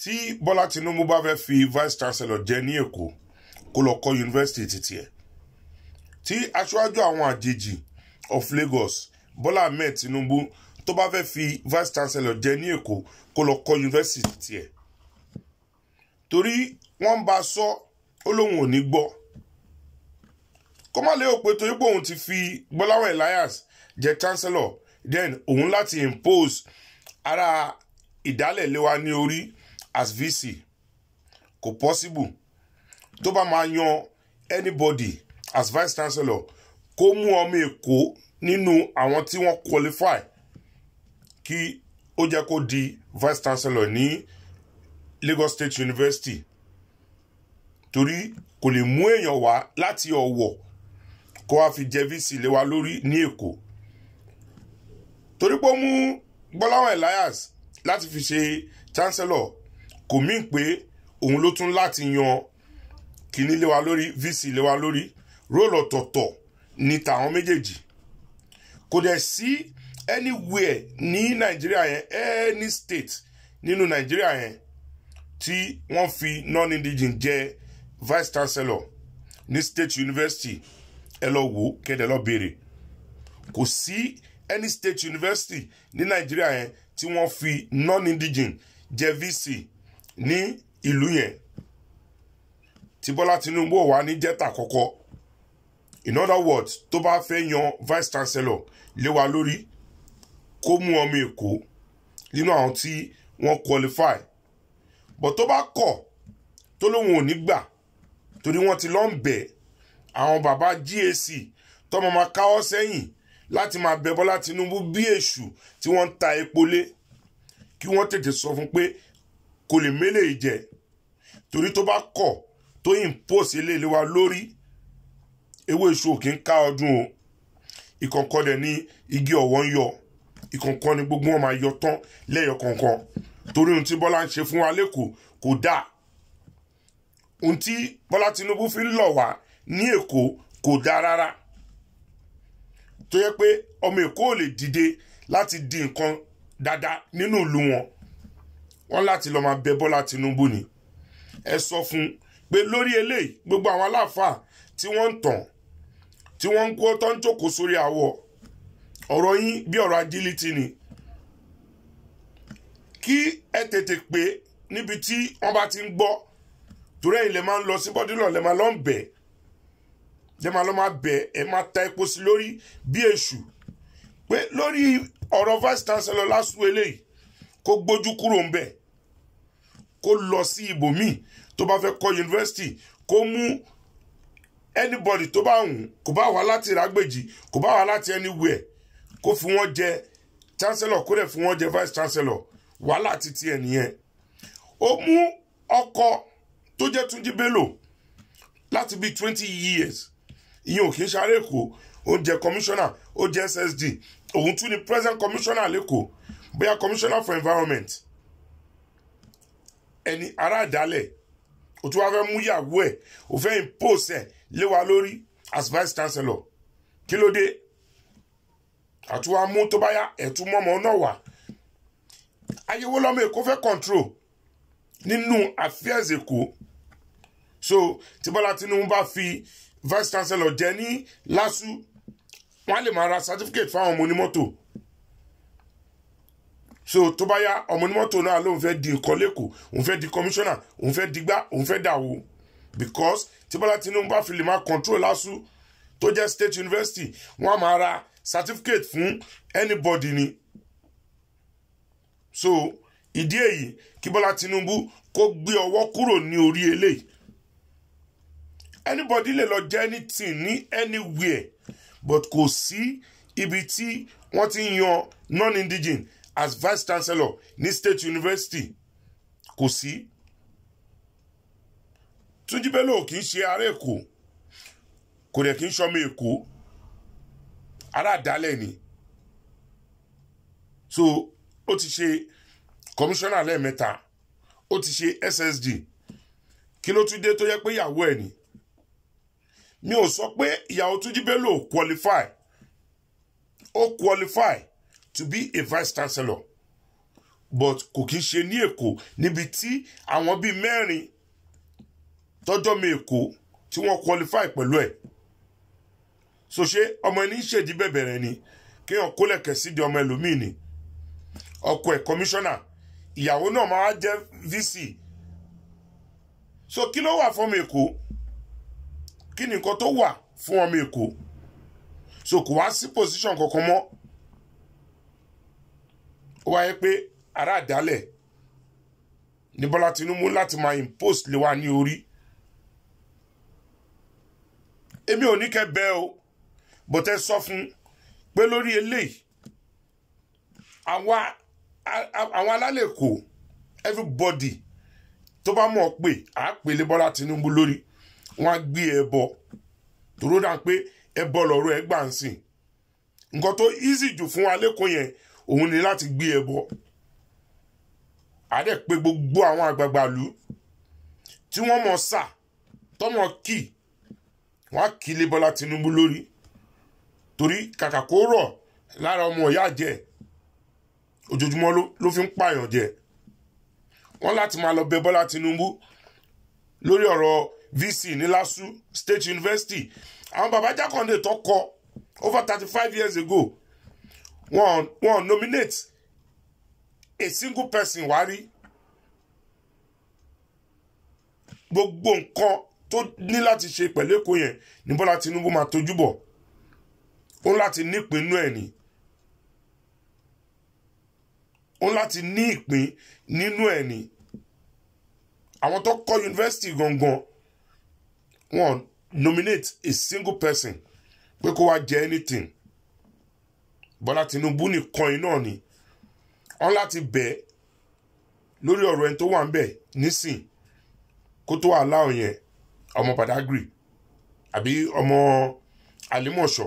tí bọ́lá tinubu bá fẹ́ fi vice chancellor jẹ ní èkó kó lọ kọ́ yunifásitì títí ẹ̀ tí aṣáájú àwọn àjèjì of lagos bọ́lá ahmed tinubu tó bá fẹ́ fi vice chancellor jẹ ní èkó kó lọ kọ́ yunifásitì títí ẹ̀ torí wọ́n bá sọ ó lóun ò ní gbọ́ kó má lè pé torí pé òun ti fi gbọ́láwọ̀ elias jẹ chancellor then òun láti impose ara ìdálẹ̀ lé wa ní orí as vc kò possible tó bá máa yan anybody as vice chancellor kó mú ọmọ èkó nínú àwọn tí wọ́n qualify kí ó jẹ́ kó di vice chancellor ní lagos state university torí kò lè mú èèyàn wá láti ọ̀wọ̀ kó wá fi jẹ vc lé wa lórí ní èkó torí pé ó mú gbọ́láwọ̀ elias láti fi ṣe chancellor kò mí pé òun ló tún láti yan kíní lé wa lórí vc lé wa lórí róòlù ọ̀tọ̀ọ̀tọ̀ ní tàwọn méjèèjì kò dẹ̀ sí anywhere ní nàìjíríà yẹn any state nínú nàìjíríà yẹn tí wọ́n fi non-indigene jẹ vice chancellor ní state university ẹ lọ wò kẹ́dẹ̀ lọ béèrè kò sí any state university ní nàìjíríà yẹn tí wọ́n fi non-indigene jẹ vc ní ìlú yẹn tí bọ́lá tinubu wà ní jẹ́ta kọ́kọ́ in other words tó bá fẹ́ yan vice chancellor lé wa lórí kó mú ọmọ èkó nínú àwọn tí wọ́n qualify but tó bá kọ̀ tó lóun ò ní gbà torí wọ́n ti lọ ń bẹ̀ àwọn bàbá gac tọmọ máa káwọ́ sẹ́yìn láti máa bẹ bọ́lá tinubu bí èṣù tí wọ́n ń ta epo lé kí wọ́n tètè sọ fún pé kò lè mélè jẹ torí tó bá kọ̀ tó impose eléyìí wa lórí ewé èṣù ò kí ń ká ọdún o ìkọ̀ǹkọ̀ dẹ̀ ní igi ọ̀wọ́ ń yọ ìkọ̀ǹkọ̀ ni gbogbo wọn máa yọ tán lẹ́yọ kọ̀ọ̀kan torí ohun tí bọ́lá ń ṣe fún wa lẹ́kọ̀ọ́ kò dáa ohun tí bọ́lá tinubu fi ń lọ̀ wá ní èkó kò dáa rárá tó yẹ pé ọmọ èkó ò lè dìde láti di nǹkan dáadáa nínú ìlú wọn wọn láti lọ́ọ́ máa bẹ bọ́lá tinubu ni ẹ sọ fún pé lórí eléyìí gbogbo àwọn aláàfáà tí wọ́n ń tàn tí wọ́n ń kó tó ń jókòó sórí àwọ̀ ọ̀rọ̀ yín bí ọ̀rọ̀ agility ni kí ẹ tètè pé níbi tí wọ́n bá ti ń gbọ́ torí ẹ̀yin lè máa ń lọ sí bọ́dúnlọ̀ lè máa lọ ń bẹ̀ lè máa lọ máa bẹ̀ ẹ máa ta epo sí lórí bí èṣù pé lórí ọ̀rọ̀ vice chancellor lásù eléyìí kó gbójú kúrò ń bẹ̀ kó lọ sí ibòmíì tó bá fẹ́ kọ́ yunifásitì kó mú anybody tó bá wùn kò bá wà láti rágbèjì kò bá wà láti anywhere kó fi wọ́n jẹ chancellor kó dẹ̀ fi wọ́n jẹ vice chancellor wàhálà títí ẹ̀ nìyẹn ó mú ọkọ tó jẹ́ túnjí bello láti bíi twenty years ìyẹn ò kì í ṣàrẹ́ èkó ó jẹ́ commissioner ó jẹ́ ssd òun tún ni present commissioner lẹ́kọ̀ọ́ bóyá commissioner for environment ẹni ará àdálẹ̀ o tún wá fẹ́ mú ìyàwó ẹ̀ o fẹ́ impose ẹ̀ lé wa lórí as vice chancellor kí ló dé àtúwá mú tó bá yá ẹ̀tún mọ́mọ́ náà wà ayéwo lọ́mọ èkó fẹ́ control nínú affairs èkó so tí bọ́lá tinubu bá fi vice chancellor jẹ ní lásù wọ́n á lè máa ra certificate fáwọn ọmọ onímọ́tò so tó bá yá ọmọ onímọ́tò náà lóun fẹ́ di nǹkan lẹ́kọ̀ọ́ òun fẹ́ di commissioner òun fẹ́ digbá òun fẹ́ dàwó because tí bọ́lá tinubu bá fi lè máa control lásù tó jẹ́ state university wọ́n á máa ra certificate fún anybody ni so ìdí èyí kí bọ́lá tinubu kó gbé ọwọ́ kúrò ní orí eléyìí anybody lè lọ jẹ́ anything ní anywhere but kò sí ibi tí wọ́n ti ń yan non-indigene as vice chancellor ní state university kò sí túnjí bello kì í ṣe ará èkó kò dẹ̀ kì í ṣọmọ èkó ará àdálẹ̀ ni so ó ti ṣe commissioner lẹ́ẹ̀mẹ́ta ó ti ṣe ssd kí ló tún dé tó yẹ pé ìyàwó ẹ̀ ni mi ò sọ pé ìyàwó túnjí bello qualify ó qualify to be a vice chancellor but kò kí ń ṣe ní èkó níbi tí àwọn bíi mẹ́rin tọ́jọ́ mi èkó tí wọ́n qualify pẹ̀lú ẹ̀ so ṣé ọmọ ẹni ń ṣèdí bẹ̀bẹ̀rẹ̀ ni kéèyàn kólẹ̀kẹ̀ sídi ọmọ ẹlòmíì ni ọkọ ẹ̀ kọmíṣánná ìyàwó náà máa jẹ́ vc so kí ló wà fún ọmọ èkó kí ni nǹkan tó wà fún ọmọ èkó so kò wá sí position kankan mọ́ ó wáyé pé ará àdálẹ̀ ní bọ́lá tinubu láti máa impose lé wa ní orí èmi ò ní kẹ́ bẹ́ẹ̀ o bó tẹ́ sọ fún pé lórí eléyìí àwa àwọn alálẹ̀ kò everybody tó bá mọ̀ pé à á pèlè bọ́lá tinubu lórí wọ́n á gbé ẹbọ tòró dà pé ẹbọ lọ́rọ̀ ẹ gbà ń sìn nǹkan tó easy jù fún wa lẹ́kọ̀ọ́ yẹn òun ni láti gbé ẹbọ àdẹ pé gbogbo àwọn àgbààgbà lù tí wọ́n mọ̀ sà tọmọ kì wọ́n á kì í lé bọ́lá tinubu lórí torí kàkà kó rọ̀ lára ọmọ ìyá jẹ ojoojúmọ́ ló fi ń pààyàn jẹ wọ́n láti máa lọ bẹ bọ́lá tinubu lórí ọ̀rọ̀ vc ní LASU state university àwọn baba jákàndé tó kọ over thirty five years ago wọ́n wọ́n nominate a single person wá rí gbogbo nǹkan tó ní láti ṣe pẹ̀lú èkó yẹn ní bọ́lá tinubu máa tójú bọ̀ ó ń láti nípinnu ẹ̀ ni ó ń láti ní ìpín nínú ẹ̀ ni àwọn tó kọ́ yunifásitì gangan wọ́n nominate a single person pé kó wá jẹ anything bọ́lá tinubu nìkan iná ni wọ́n láti bẹ̀ lórí ọ̀rọ̀ ẹni tó wà ń bẹ̀ nísìn kó tó wà láwọn yẹn ọmọ Badagry àbí ọmọ Àlímọ̀ṣọ́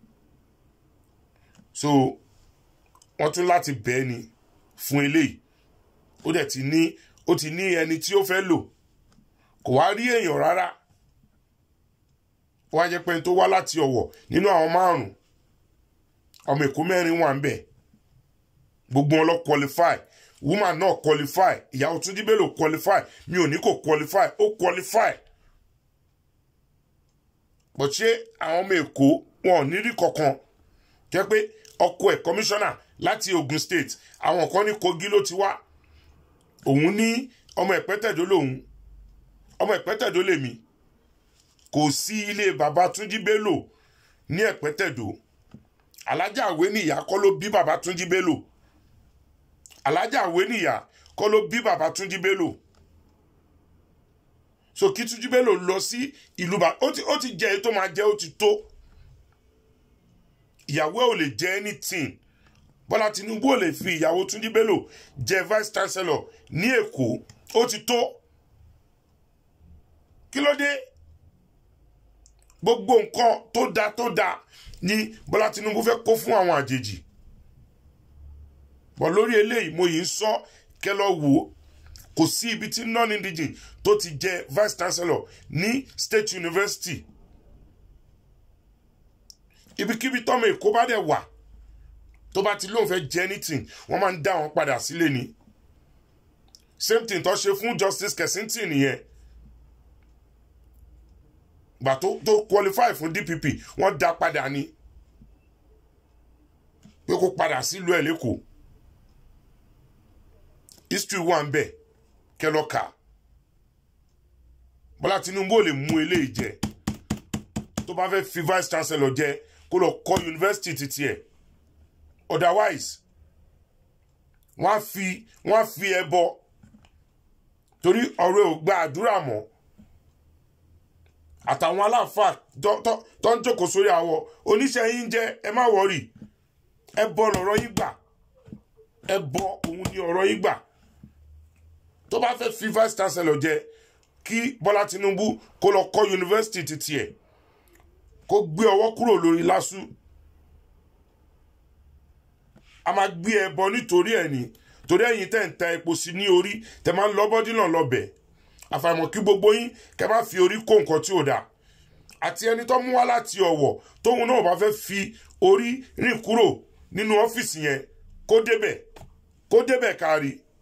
so wọ́n tún láti bẹ̀ ni fún eléyìí ó dẹ̀ ti ní ó ti ní ẹni tí ó fẹ́ lò kò wá rí èèyàn rárá ó wá jẹ́ pé ẹni tó wá láti Ọ̀wọ̀ nínú àwọn márùn-ún ọmọ Èkó mẹ́rin wà ń bẹ̀ gbogbo wọn lọ qualify woman náà qualify ìyàwó Túnjí Bello qualify mi ò ní kò qualify ó qualify bó ṣe àwọn ọmọ Èkó wọn ò ní rí kankan jẹ́ pé ọkọ ẹ̀ kọmíṣánná láti Ogun State àwọn kan ní Kogi ló ti wá òun ní ọmọ ìpẹ́tẹ̀dó lòun ọmọ ìpẹ́tẹ̀dó lèmi kò sí ilé bàbá Túnjí Bello ní ìpẹ́tẹ̀dó alájà àwé nìyá kọ́ ló bí bàbá Túnjí Bello alájà àwé nìyá kọ́ ló bí bàbá Túnjí Bello so kí Túnjí Bello lọ sí ìlú bá ó ti ó ti jẹ èyí tó máa jẹ ó ti tó ìyàwó ẹ ò lè jẹ anything Bọ́lá Tinubu ò lè fi ìyàwó Túnjí Bello jẹ vice chancellor ní Èkó ó ti tó kí ló dé gbogbo nǹkan tó dáa tó dáa ni Bọ́lá Tinubu fẹ́ kó fún àwọn àjèjì bọ̀ lórí eléyìí mo yìí ń sọ kẹ́ lọ wò ó kò sí ibi tí non-indigene tó ti jẹ vice chancellor ní state university ibikíbi tọ́mọ Èkó bá dẹ̀ wà tó bá ti lóun fẹ́ jẹ anything wọ́n máa ń dá wọn padà sílé ni same thing tó ṣe fún justice Kensington nìyẹn gbà tó tó qualify fún DPP wọ́n dá padà ni pé kó padà sílùú ẹ̀ lẹ́kọ̀ọ́ history wà ń bẹ̀ kẹlọ́ka Bọ́lá Tinubu ò lè mú eléyìí jẹ tó bá fẹ́ fi vice chancellor jẹ kó lọ kọ́ yunifásitì títí ẹ̀ otherwise wọ́n á fi wọ́n á fi ẹbọ torí ọ̀rọ̀ ò gba àdúrà mọ́ àtàwọn aláàfáà tó ń jókòó sórí àwọ oníṣẹ́ yín jẹ́ ẹ má wọ̀rì ẹbọ lọ̀rọ̀ yín gbà ẹbọ òun ni ọ̀rọ̀ yín gbà tó bá fẹ́ fi vice chancellor jẹ kí Bọ́lá Tinubu kó lọ kọ́ yunifásitì títí ẹ̀ kó gbé ọwọ́ kúrò lórí LASU a máa gbé ẹbọ nítorí ẹ̀ ní torí ẹ̀yin tẹ́ ń ta epo sí ní orí tẹ́ máa ń lọ bọ́dí náà lọ́bẹ̀ àfàìmọ̀ kí gbogbo yín kẹ́ má fi orí kó nǹkan tí ò dáa àti ẹni tó mú wá láti Ọ̀wọ̀ tóun náà bá fẹ́ fi orí rìn kúrò nínú ọ́fíìsì yẹn kó débẹ̀ kó kó débẹ̀ kárí